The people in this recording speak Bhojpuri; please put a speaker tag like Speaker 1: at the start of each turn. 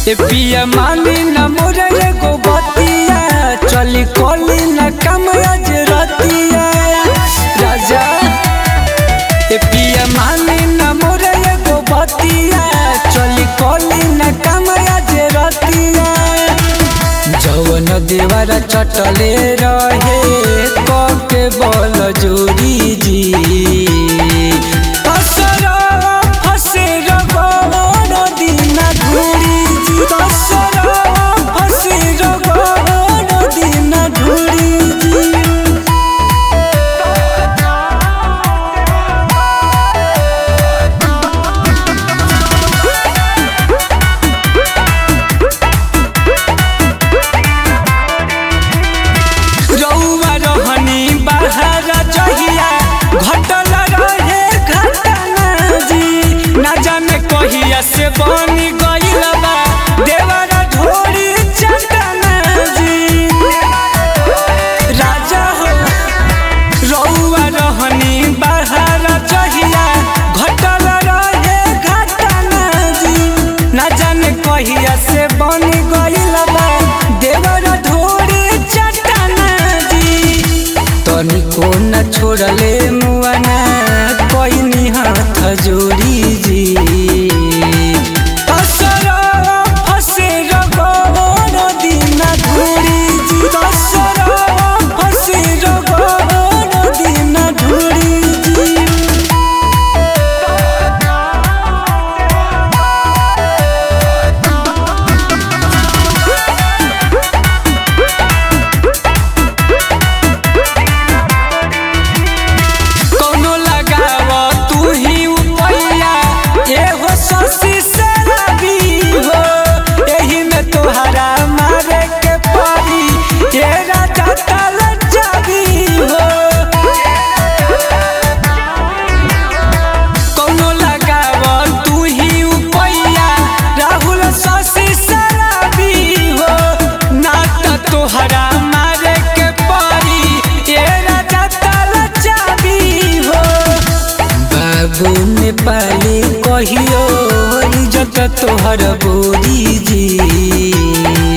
Speaker 1: ए पिया मानी न मोरे एगो बतिया चली कोली न कम आज रतिया राजा ए पिया मानी न मोरे एगो बतिया चली कोली न कम आज रतिया जवन देवर चटले रहे कके बल जोरी जी असरा फसे रगड़ दिन ढूरी जी असरा फसे रगड़ दिन ढूरी जी रउआ रहनी बाहर जहिया घटल रहे घटना जी ना जाने कहिया से बनी गइल बा देवर ढोरी चटना जी राजा हो रउआ रहनी बाहर जहिया घटल रहे घटना जी ना जाने कहिया से बनी गइल बा देवर ढोरी चटना जी तनिको न छोड़ले मुआना कोई हाथ जोड़ी जी असरा फसे रगड़ दिन ढूरी जी असरा फसे रगड़ दिन ढूरी जी कौनो लगाव तू ही उपैया एहो शशि शराबी हो एही में तोहरा मारे के पड़ी ये राजा तल जाबी हो कौनो लगाव तू ही उपैया राहुल शशि शराबी हो ना त तोहरा मारे के पड़ी ये राजा तल जाबी हो बाबू नेपाली कहियो इज्जत तोहर बोरी जी